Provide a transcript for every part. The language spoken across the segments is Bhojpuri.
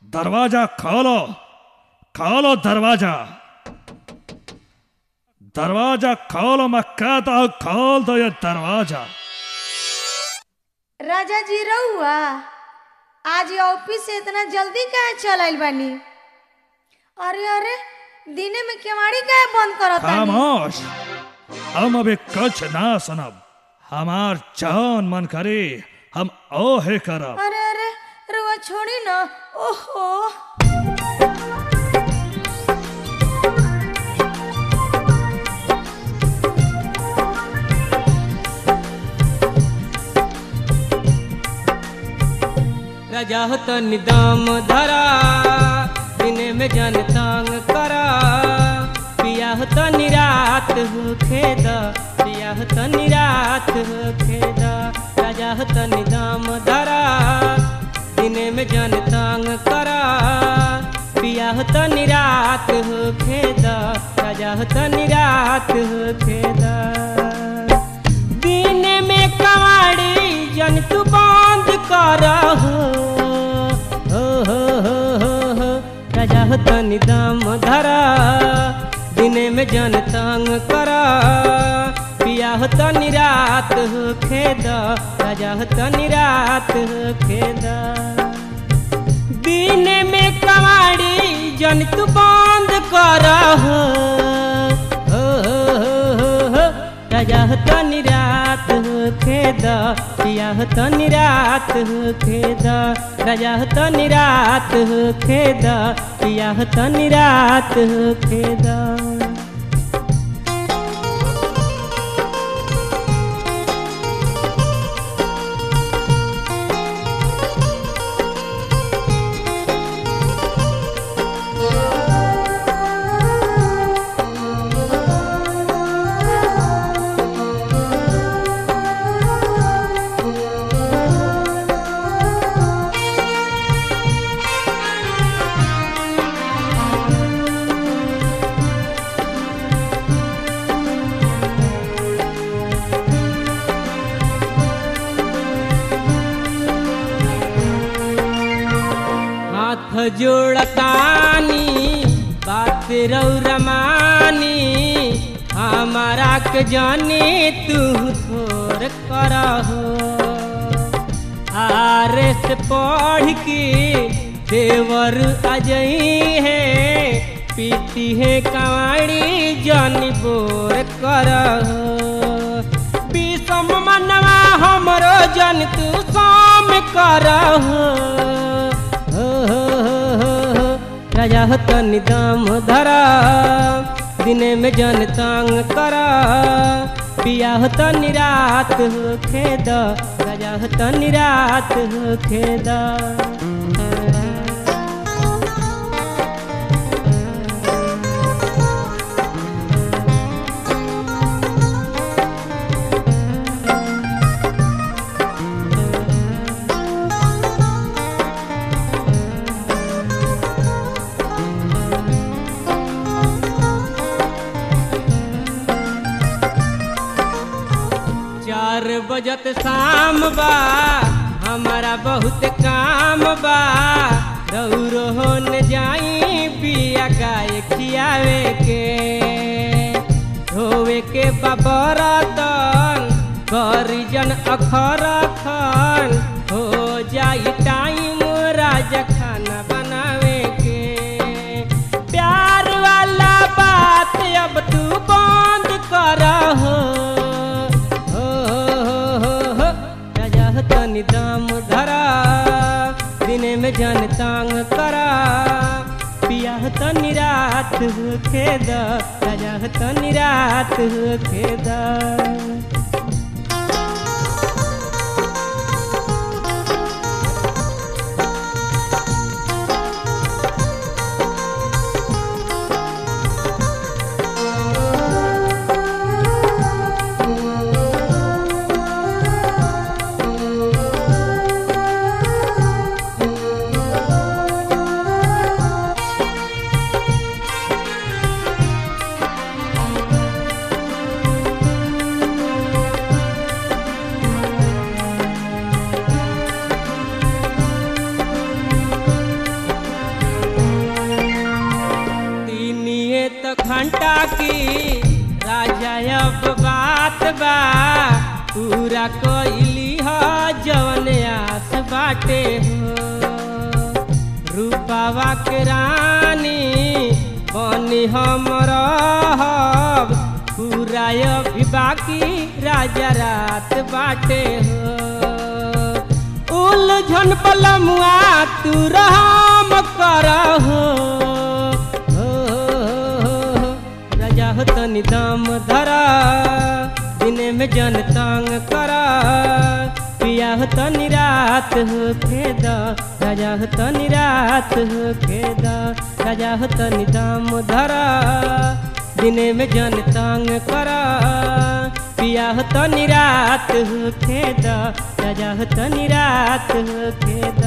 दरवाजा खोलो खोलो दरवाजा दरवाजा खोलो मैं कहता हूँ खोल दो ये दरवाजा राजा जी रहुआ आज ये ऑफिस से इतना जल्दी काहे चल आइल बानी अरे अरे दिने में केवाड़ी काहे बंद करत बानी खामोश हम अभी कुछ ना सुनब हमार जान मन करे हम ओहे करब अरे अरे रुआ छोड़ी ना ओहो राजा हो तो निदाम धरा दिने में जन तंग करा पिया हो तो निरात हो खेद पिया हो तो निरात हो खेद राजा हो तो निदाम धरा दिने में जन तंग करा पिया हो तो निरात हो खेद राजा हो तो निरात हो खेद दिन में कवाड़ी जन तू बंद कर हो हो हो हो हो हो राजा हो तनी दाम धरा दिन में जन तंग कर पिया हो तनी रात हो खेद राजा हो तनी रात हो खेद दिन में कवाड़ी जन तू बंद कर हो हो हो हो हो हो राजा हो तनी रात हो खेद पिया हो तनी रात हो खेद राजा हो तनी रात हो खेद पिया हो तनी रात हो खेद हाथ जोड़तानी बात रौरमानी हमारा के जाने तू थोर करहो आरे से पढ़ के देवर अजई है पीती है कवाड़ी जानी बोर करहो विषम मनवा हमरो जन तू शाम करहो हो हो हो हो हो राजा हो तनी दाम धरा दिने में जन तंग करा पिया हो तनी रात हो खेद राजा हो तनी रात हो खेद चार बजत शाम बा हमारा बहुत काम बा दौड़ो होन जाई पिया गाय खियावे के धोवे के बबरतन करी जन अखर खन हो जाई टाइम राजा खाना बनावे के प्यार वाला बात अब तू बंद कर हो हो हो हो हो राजा हो तनी दाम धरा दिने में जन तांग करा पिया हो तनी रात हो खेद राजा हो तनी रात हो खेद बाकी राजा अब बात बा पूरा कोइली ह जवन आस बाटे हो रूपावा के रानी बनी हम रहब पूरा अभी बाकी राजा रात बाटे हो उलझन पलमुआ तू राम करहो हो, राजा हो तनी दाम धरा दिने में जन तंग करा पिया हो तनी रात हो खेद राजा हो तनी रात हो खेद राजा हो तनी दाम धरा दिने में जन तंग करा पिया हो तनी रात हो खेद राजा हो तनी रात हो खेद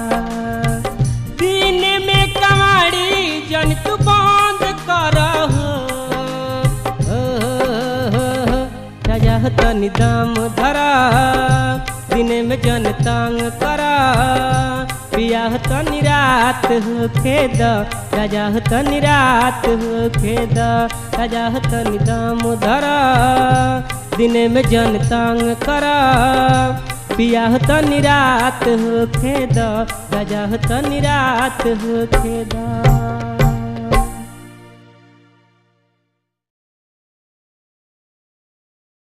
दिन में कमाड़ी जन तू बंद करहो हो, हो, हो, राजा हो तनी दाम धरा दिन में जन तंग करा पिया हो तनी रात हो खेद राजा हो तनी रात हो खेद राजा हो तनी दाम धरा दिन में जन तंग करा पिया हो तनी रात हो खेद राजा हो तनी रात हो खेदा